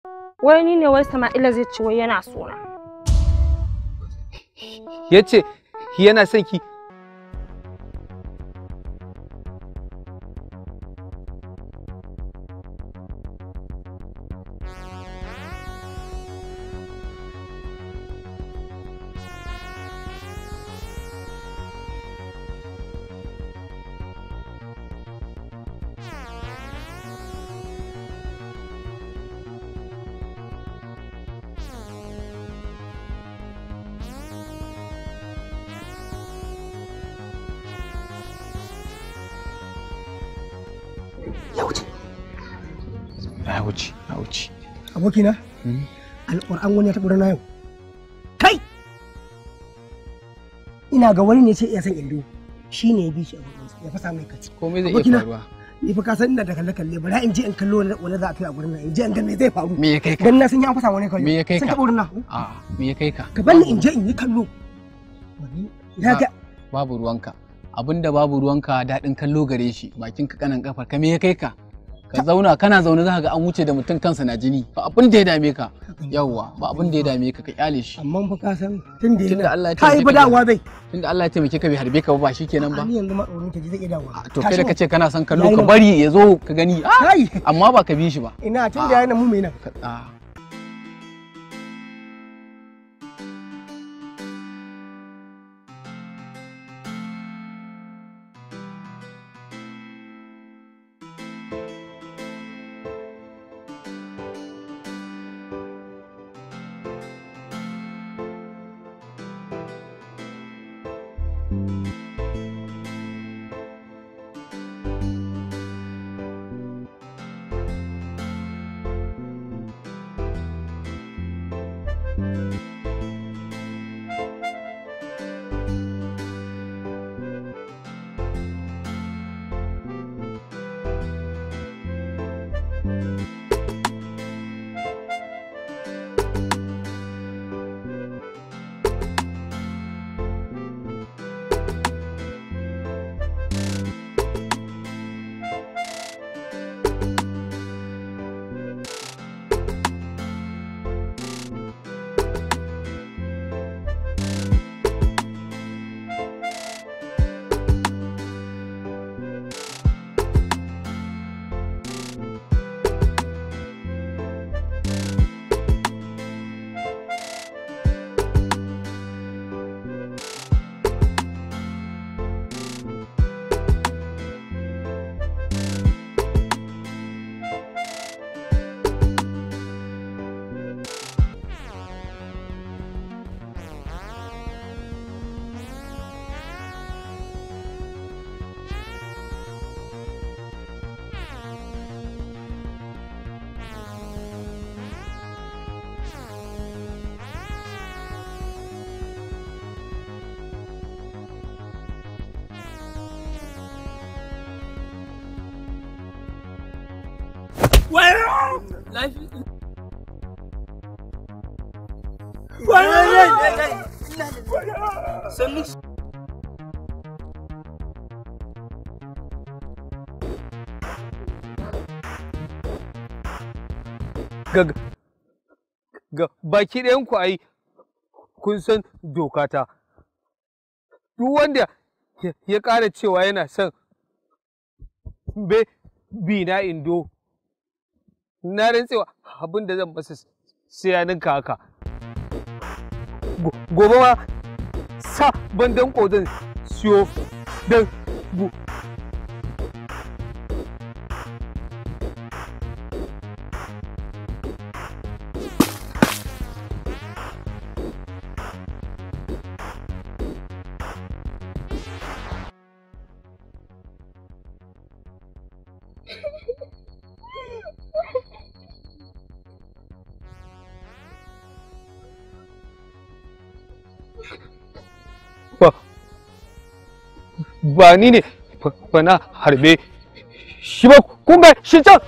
wai ni ne wai sama'ila zai ci wai yana sona ya ce yana son ki ya wuce ya wuce ya wuce abokina alƙur'an wani ya taɓa na yau kai ina ga wani ne ce iya san indo shi ne ya bi shi a gurin ya fasa mai kaci komai zai iya Abokina, faruwa ni fa ka san ina da kalle kalle bari in je in kallo wani wani za a tuya a gurin nan in je in ga me zai faru me ya kai ka dan na san ya fasa wani kallo Me ya kai sun ka? taɓa wurin nan a me ya kai ka ka bani in je in yi kallo ya ga babu ruwanka abinda babu ruwanka daɗin kallo gare shi bakin ka kanan kafar ka me ya kai ka ka zauna kana zaune za ka ga an wuce da mutum kansa na jini ba abin da ya dame ka yawwa ba abin da ya dame ka ka kyale shi amma fa ka san tun da Tunda yana Allah ya ka yi taimake ka badawa bai tunda Allah ya taimake ka bai harbe ka ba ba shikenan ba ni yanzu ma tsoron ta ji zai iya dawowa to kai da kace kana son kallo Yayi ka nan. bari ya zo ka gani ah, kai amma ba ka bi shi ba ina tun da yana mu mai nan Ka- ah. ga ga baki ɗayan ku ai kun san dokata duk wanda ya- ya ƙara cewa yana son be bi na indo na rantsewa abin da zan masa sai ya ninka haka Go- gobe ma sa ban danko zan siyo don gu- ba ba ni ne fa- fa na harbe shi ba kun ga shi can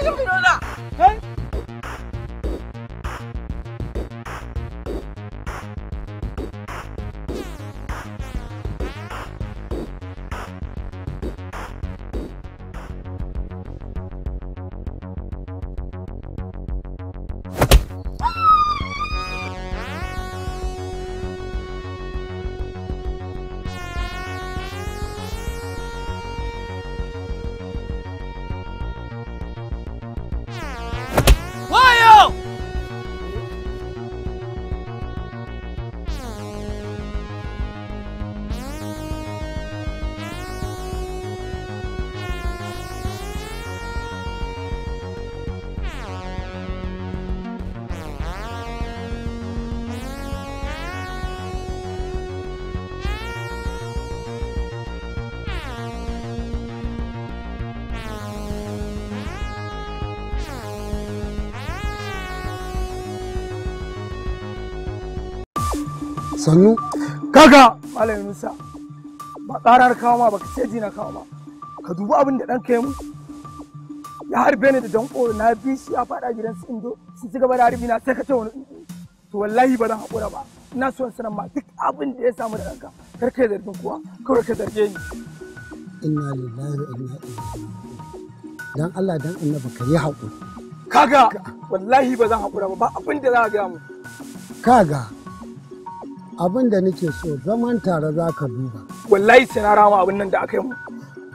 sannu kaga malam Musa ba karar kawo ma baka ce na kawo ma ka dubi abin da ɗanka ya mu ya harbe ni da danko na bi shi ya faɗa gidan su indo su ci gaba da harbi na sai ka ce wani to wallahi ba zan haƙura ba ina so in sanar ma duk abin da ya samu da ɗanka kar ka zargin kuwa kawai ka zarge ni inna lillahi wa inna ilaihi raji'un dan Allah dan annabi ka yi haƙuri kaga wallahi ba zan haƙura ba ba abin da za a gaya mu kaga abin da nake so zaman tare za ka duba wallahi sai na rama abin nan da aka yi mu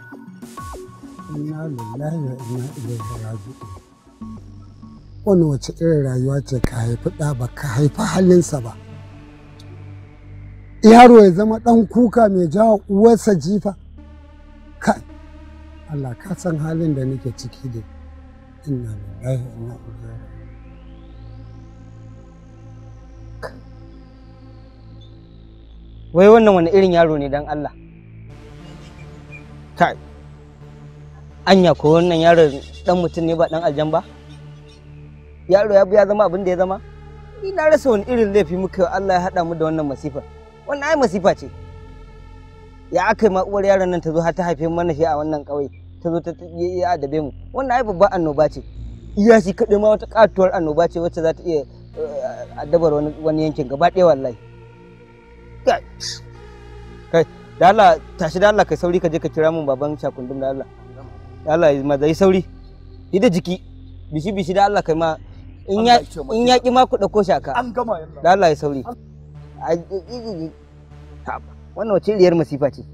inna lillahi wa inna ilaihi raji'un wani wace irin rayuwa ce ka haifi ɗa ba ka haifi halinsa ba yaro ya zama ɗan kuka mai jawo uwarsa jifa kai Allah ka san halin da nake ciki da inna lillahi wa inna ilaihi wai wannan wani irin yaro ne dan Allah kai anya ko wannan yaro dan mutum ne ba dan aljan ba yaro ya ya zama abin da ya zama ni na rasa wani irin laifi muka Allah ya haɗa mu da wannan masifa wannan ai masifa ce ya aka yi ma uwar yaron nan ta zo har ta haife mana shi a wannan ƙauye ta zo ta ya adabe mu wannan ai babban annoba ce iya shi kaɗai ma wata katuwar annoba ce wacce za ta iya addabar wani yankin gaba ɗaya wallahi kai da Allah tashi da Allah kai sauri ka je ka kira mun baban shakundum da Allah da Allah ma zai sauri yi da jiki bishi bishi da Allah kai ma in ya in ya ki ma ku dauko shaka an gama yalla da Allah ya sauri wannan wace iriyar masifa ce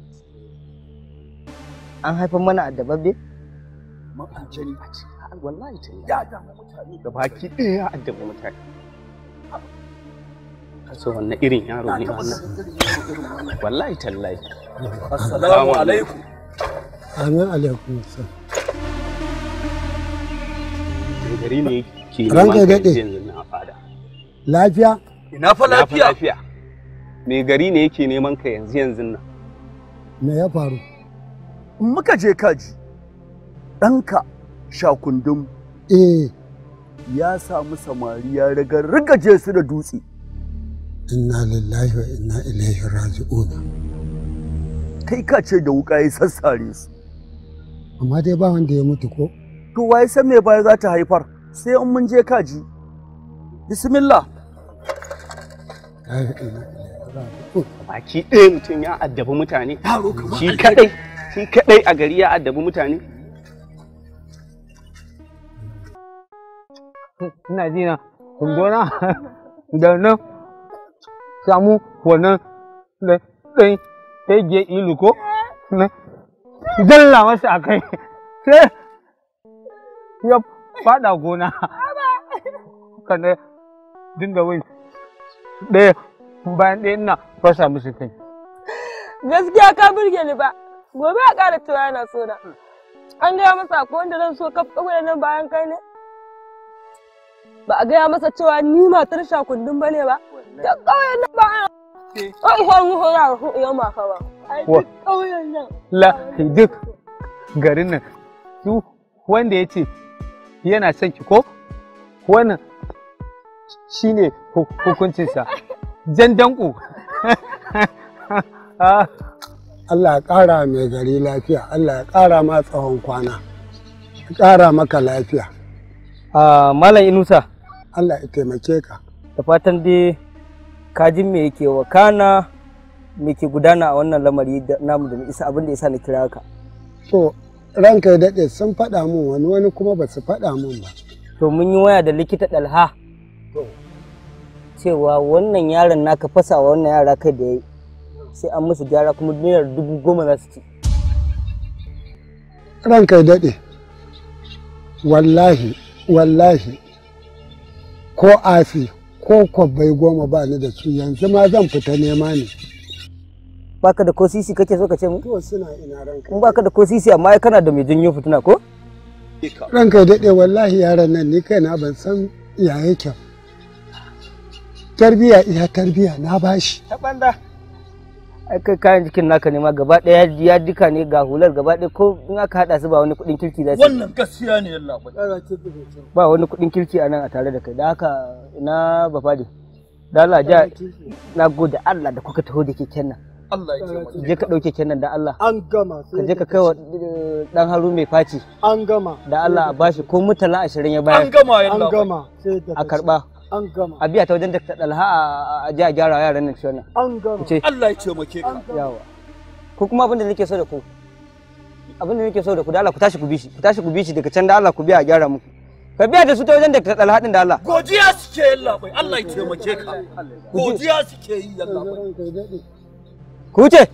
an haifar mana addababbe mun aljani a ce wallahi ta ya da mutane da baki ɗaya ya addaba mutane kaso wannan irin yaro ne wannan wallahi tallahi assalamu alaikum amin alaikum salam mai gari ne ke Ranka ya neman ka daɗe. yanzu na a fada lafiya ina fa Na fi lafiya mai gari ne yake neman ka yanzu yanzu nan me ya faru muka je kaji ɗanka shakundum eh ya samu samari ya ragargaje su da dutse inna lillahi wa inna ilaihi raji'un kai ka ce da wuka ya sassare su amma dai ba wanda ya mutu ko to waye san me baya za ta haifar sai in mun je kaji bismillah La ilaha illallah. baki ɗaya mutum ya addabi mutane shi kadai shi kadai a gari ya addabi mutane ina ji na kundona da nan samu wannan da ɗan hege ilu ko na zalla masa a kai sai ya fada gona kana dinga wai ɗaya bayan ɗaya ina fasa musu kai Gaskiya ka burge ni ba. Gobe a ƙara cewa yana so na. An gaya masa ko wanda zan so kaf kawai nan bayan kai ne? Ba a gaya masa cewa ni matar shakundun ba ne ba? Da ƙauyen nan ba ana. Ai, har mu hora da hu'iyar maka ba. Ai, Wa- duk ƙauyen nan. la duk garin nan su wanda ya ce yana son ki ko wannan shine hu- hukuncinsa jan danko Ah, Allah ya ƙara mai gari lafiya Allah ya ƙara ma tsawon kwana ƙara maka lafiya a malam inusa Allah ya taimake ka da fatan dai kajin me yake wakana me ke gudana a wannan lamari da namu da isa abin da yasa na kira ka to ranka ya daɗe sun faɗa mun wani wani kuma ba su faɗa mun ba to mun yi waya da likita dalha cewa wannan yaron naka fasa wa wannan yara kai da ya yi sai an musu gyara kuma naira dubu goma za su ci ranka ya daɗe wallahi wallahi ko afi ko kwabbai goma ba ni da su yanzu ma zan fita nema ne baka da ko sisi kake so ka ce mu to suna ina ranka in baka da ko sisi amma ai kana da mai janyo fitina ko ranka ya daɗe wallahi yaran nan ni kaina ban san ya yake tarbiya iya tarbiya na bashi ta banda ai kai kayan jikin naka ne ma gaba ɗaya ya duka ne ga hular gaba ɗaya ko in aka haɗa su ba wani kuɗin kirki za su yi. wannan gaskiya ne yalla bai ba wani kuɗin kirki a nan a tare da kai da haka na bafade da Allah ja na gode Allah da kuka taho da keken nan Allah ya taimake je ka ɗauke keken nan da Allah an gama ka je ka kai wa eh, ɗan haru mai faci an gama da Allah a bashi ko mutala ashirin ya an bayar gama yalla bai sai da a karɓa an gama a biya ta wajen da ta ɗalha a- a je a gyara wa yaran nan ciwon nan an gama ce Allah ya taimake ka yawa ko kuma abin da nake so da ku abin da nake so da ku da Allah ku tashi ku bi shi ku tashi ku bi shi daga can da Allah ku biya a gyara muku ka biya da su ta wajen da ta ɗalha ɗin da Allah godiya suke yalla bai Allah ya taimake ka godiya suke yi yalla bai ranka ya daɗe ku wuce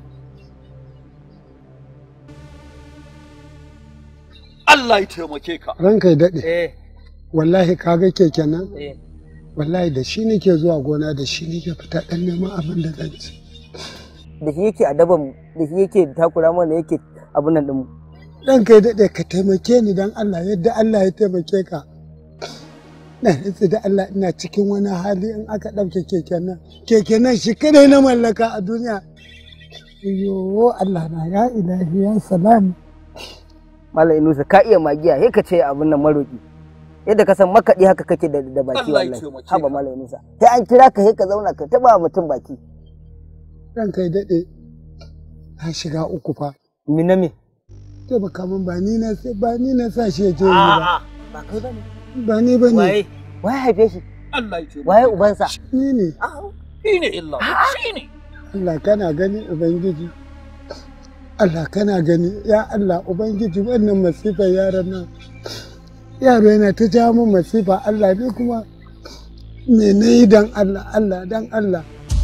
Allah ya taimake ka ranka ya daɗe eh wallahi kaga keken nan eh wallahi da shi nake zuwa gona da shi nake fita ɗan neman abin da zan ci da shi yake adaban da shi yake takura mana yake abin nan ɗinmu ranka ya daɗe ka taimake ni don Allah yadda Allah ya taimake ka na nutsu da Allah ina cikin wani hali in aka ɗauke keken nan keken nan shi kadai na mallaka a duniya yo Allah na ya ilahi ya salamu Malam Inusa ka iya magiya sai ka ce abin nan maroki yadda ka san makaɗi haka kake da da baki Allah ya wallahi taimake haba ka. Malam Inusa sai an kira ka sai ka zauna ka taba mutum baki ranka ya daɗe na shiga uku fa ni na me taimaka min ba ni na ba ni na sa shi ya je yi ba ba kai bane ba ni ba ne waye waye haife shi Allah ya taimake waye ubansa ni ne shi ne illa shi ne Allah kana gani Ubangiji Allah kana gani ya Allah Ubangiji wannan masifar yaran nan yaro yana ta ja min masifa Allah ne kuma me na yi dan Allah Allah dan Allah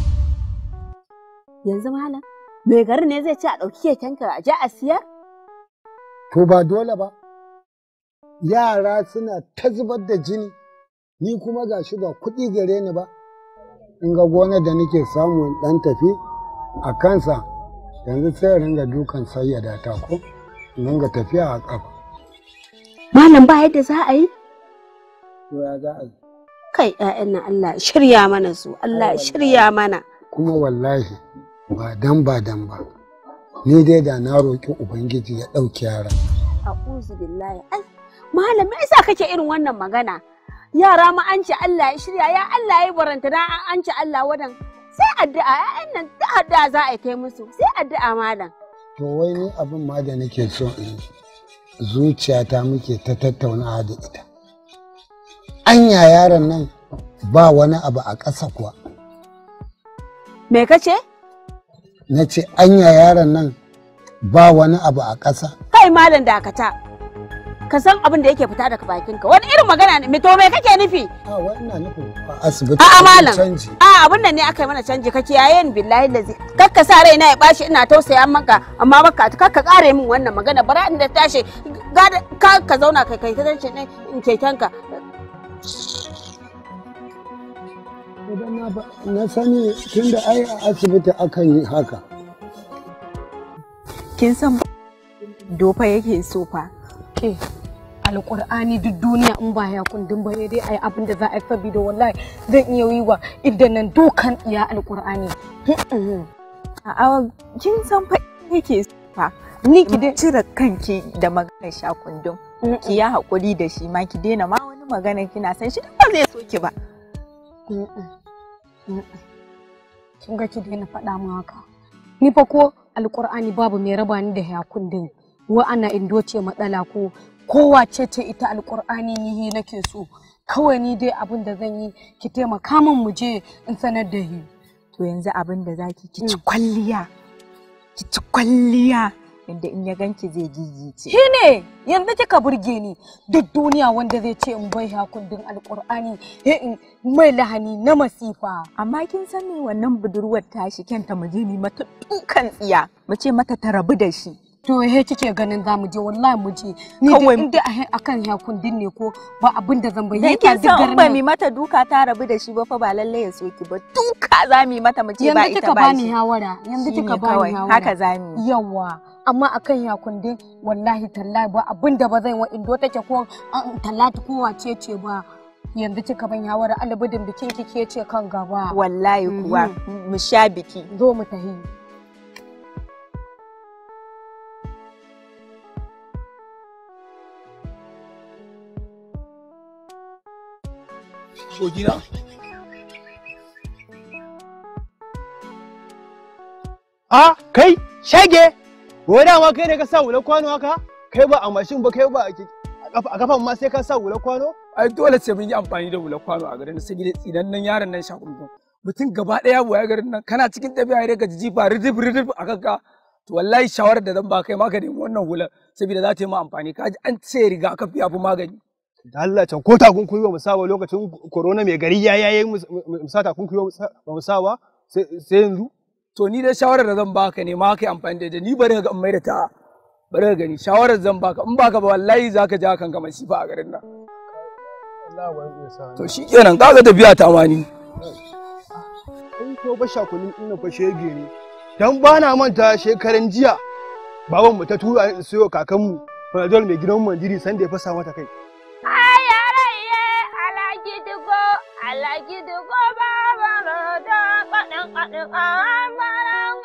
Yanzu malam, mai garin ne zai ce a ɗauki kekenka a je a siyar? to ba dole ba yara suna ta zubar da jini ni kuma ga shi ba kuɗi gare ni ba in ga gonar da nake samu in ɗan tafi a kansa yanzu sai in ringa dukan sayyada ta ko in ringa tafiya a ƙafa Malam ba yadda za a yi? to ya za a yi Kai ‘ya'yan nan Allah ya shirya mana su, Allah ya shirya mana. kuma wallahi ba dan ba dan ba ni dai da na roƙi ubangiji ya ɗauki yaran A'udhu billahi. Ai, malam me yasa kake irin wannan magana? Yara ma an ce Allah ya shirya, ya Allah ya baranta na an ce Allah wadan. Sai addu'a ‘ya'yan nan da addu'a za a yi kai musu, sai addu'a malam. to wai ni abin ma da nake so in yi, zuciyata muke ta tattaunawa da ita anya yaron nan ba wani abu a ƙasa kuwa Me kace? na ce anya yaron nan ba wani abu a ƙasa Kai malam dakata. Ka san abin da yake fita daga bakinka. Wani irin magana ne? Me to me kake nufi? a wannan nufin a asibiti A'a, an yi malam. canji A abin nan ne aka yi mana canji ka kiyaye ni billahi lazi. Kakka sa raina ya bashi ina tausaya maka amma baka kakka kare min wannan magana bara in da tashi gada ka ka zauna kai kai ta dace ne in kekenka. idan na ba- na sani tunda ai a asibiti akan yi haka kin san dofa yake so fa ke alƙur'ani duk duniya in ba ya kundin ba dai ai abin da za a yi saboda wallahi zan iya yi wa idan nan dokan iya alƙur'ani a'a kin san fa yake so fa ni ki dai cire kanki da maganar shakundun ki ya haƙuri da shi ma ki daina ma wani magana kina san shi ba zai so ki ba kin ga ki daina faɗa min haka ni fa ko alƙur'ani babu mai raba ni da ya kundin wa ana indo ce matsala ko kowace ce ita alƙur'ani ni nake so kawai ni dai abin da zan yi ki taimaka min mu je in sanar da hi to yanzu abin da zaki ki ci kwalliya ki ci kwalliya inda in ya ganki zai gigice shi ne yanzu kika burge ni duk duniya wanda zai ce in bai hakundin alƙur'ani he in mai lahani na masifa amma kin san me wannan budurwar tashi kyanta mu je mu mata dukan tsiya mu ce mata ta rabu da shi to he kike ganin za mu je wallahi mu je ni dai Kawai- in dai a- akan hakundin ne ko ba abin da zan dan bayyana kin san in ba mi mata duka ta rabu da shi ba fa ba lalle ya soki ba duka za mu yi mata mu ce ba yanzu ita kika ba bani shi hawara yanzu Shine kika kawai, bani hawara haka za mu yi. yawa amma akan yakundin wallahi tallahi ba abin da ba zan wa indo take ko an talatu ko wace ce ba yanzu kika ban hawara alibidin bikin ki ke ce kan gaba wallahi kuwa mu sha biki zo mu tahi Shogina. A kai shage wai dama kai ne ka sa wulan kwano haka kai ba a mashin ba kai ba a ke- a kafa- a kafan ma sai ka sa wulan kwano Ai dole sai mun yi amfani da hular kwano a garin saboda tsinan nan yaron nan shakuntun. Mutum gaba ɗaya buwa garin nan kana cikin tafiya ya ka ji jifa ridif ridif a kanka. To wallahi shawarar da zan ba kai ma ka nemi wannan hular saboda za ta yi ma amfani. Ka ji an ce riga aka fi yafi magani. da Allah can ko takunkumi ba mu sa ba lokacin corona mai gari ya yayi mu mu sa takunkumi ba mu sa- ba mu sa ba sai sai yanzu To ni dai shawarar da zan baka ne ma ka yi amfani da ita ni bari ka ga in mai da ta. Bari ka gani shawarar zan baka in baka ba wallahi za ka ja kanka masifa a garin nan. To shi kenan kaga tafiya ta ma ni. in ko ba shakulin ina fa shege ne dan ba na manta shekaran jiya baban mu ta tura ni sayo kakanmu Panadol mai gidan Mandiri sanda ya fasa mata kai Ayaraye alagidigo alagidigo babarodo kaɗin kaɗin amaran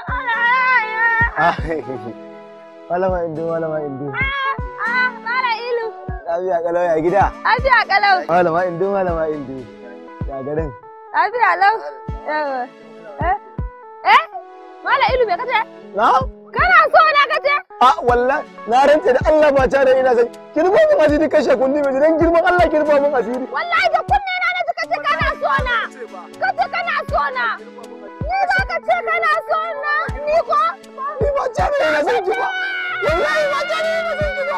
alaye. Malama Indo, Malama Indo. Ah, mara ilu. Lafiya kalau ya gida. Lafiya kalau. Malama Indo, Malama Indo. Ya garin. Lafiya lau. Yawa. Eh? Eh? Mara ilu me kace? Na? Kana so na kace? A wallah na rantse da Allah ba ta da ina san. Kirba mun asiri kashe kundi mai dan girman Allah kirba mun asiri. Wallahi da kunne na na kace kana so na. Kace kana so na. Ni za ka ce kana so na. Ni ko? Ni ba ta da ina san ki ba. Wallahi ba ta da ina san ki ba.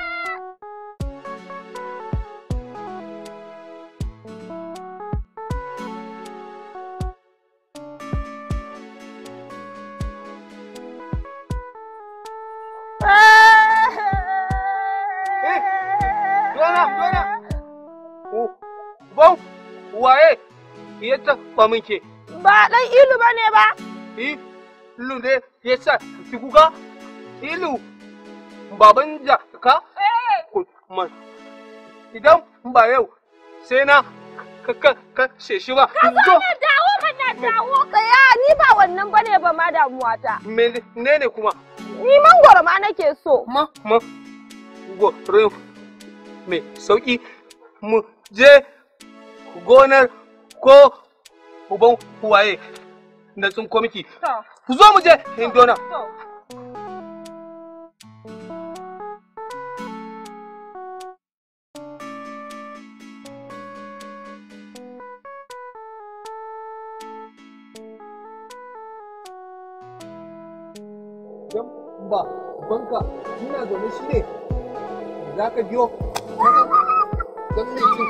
Dona, dona. Bau, waye ya taɓa min ke? Ba ɗan ilu ba ne ba. Ilu ne ya sa ki kuka? Ilu, baban jaka? Man, idan ba yau sai na kashe shi ba. Ka zo na dawo mana dawo tsaya ni ba wannan bane ba ma damuwata. Menene kuma? Ni mangoro ma nake so. Ma, ma, gorin mai sauƙi mu je gonar ko uban waye na tsinko miki. Ku zo mu je Indona. Idan ba banka ina zaune shi ne za ka biyo don mai cin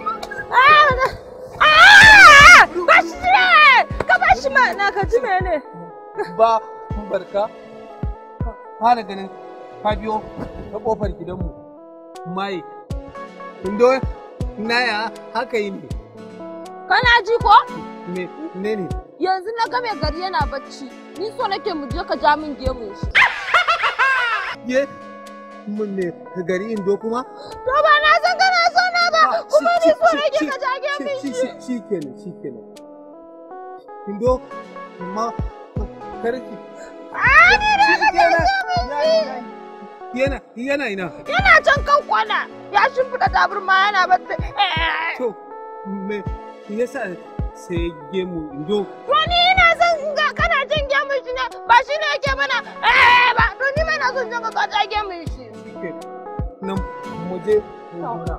Bashi ne! Ka bashi ma na ka ji mene? ba barka fara ganin ka biyo ta kofar gidanmu maye indo na ya haka yi ne Kana ji ko? me ne ne Yanzu na ga mai gari yana bacci. Ni so nake mu je ka ja min gemun shi. ye mun ne ka gari indo kuma To ba na san kana so na ba. Kuma ni so nake ka ja gemun shi shi. shi kenan shi kenan indo ma karki Ah, ni na ka ja gemun shi. yana yana ina Yana can kan kwana. Ya shimfiɗa tabarma yana bacci. to me yasa sai gemu indo To ni ina son in ga kana jin gemun shi ne ba shi ne yake mana eh ba to ni ma ina son jin ka ja gemun shi. nan mu je gona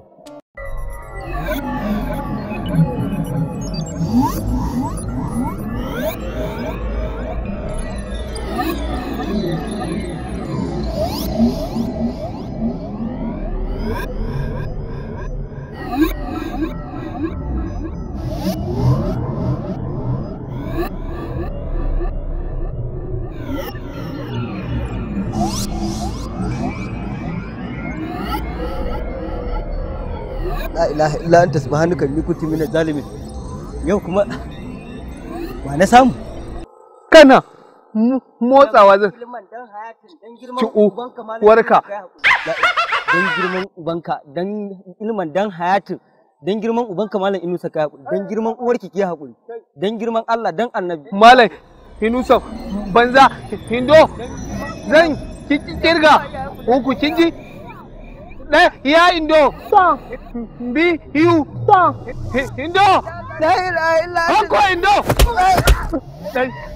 la ilaha illa anta subhanaka inni kuntu minaz zalimin yau kuma ba na samu kana mo- motsawa zan ci warka dan girman ubanka dan ilman dan hayatin dan girman ubanka malam inusa kai hakuri dan girman uwarki ki hakuri dan girman Allah dan annabi malam hinusa banza hindo zan ki- ki- kirga uku kin ji ɗaya ya indo bi hiu hindo la ilaha illa hanko indo